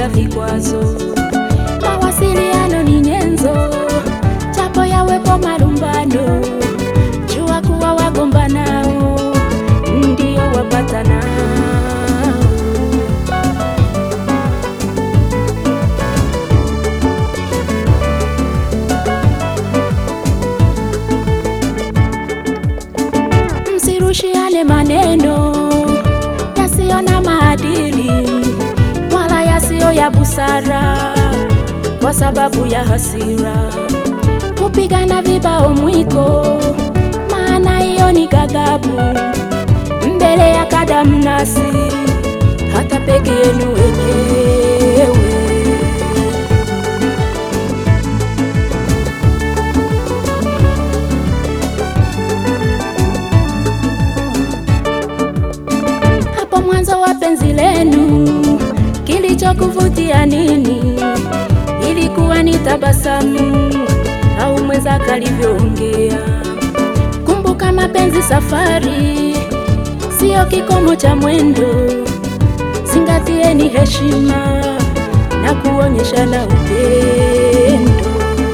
bila vikwazo. Mawasiliano ni nyenzo, japo yawepo marumbano, jua kuwa wagombanao ndio wapatanao. Msirushiane maneno yasiyo na maadili wala yasiyo ya busara, kwa sababu ya hasira, kupigana vibao mwiko, maana hiyo ni ghadhabu mbele ya kadamnasi, hata peke yenu wenyewe. Hapo mwanzo wa penzi lenu, kilichokuvutia nini? Ilikuwa ni tabasamu au mwenzako alivyoongea? Kumbuka mapenzi safari, siyo kikomo cha mwendo. Zingatieni heshima na kuonyeshana upendo.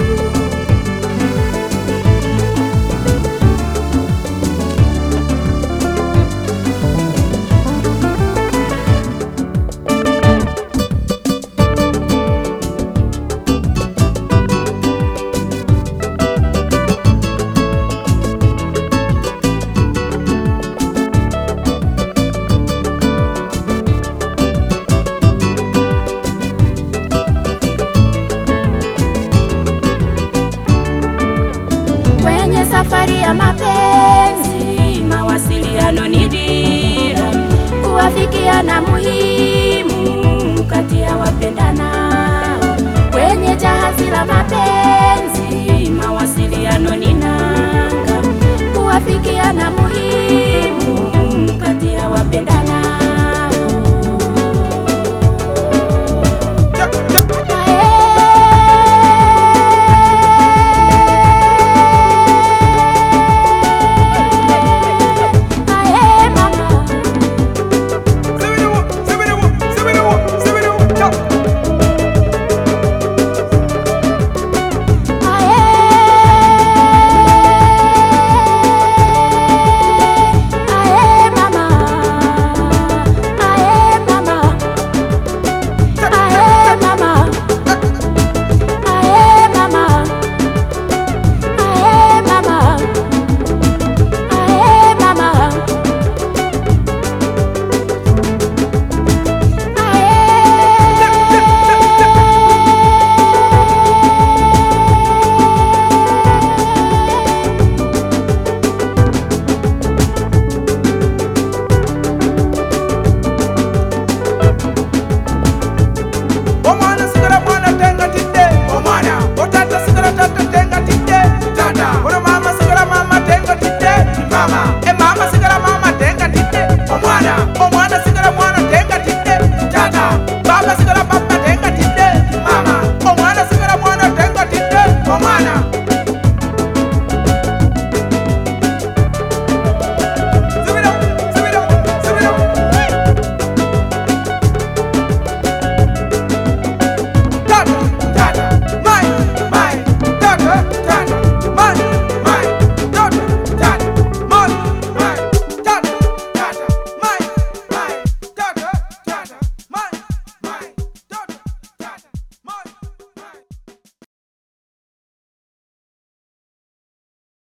Kwenye safari ya mapenzi, mawasiliano ni dira, kuwafikiana muhimu kati ya wapendanao. Kwenye jahazi la mapenzi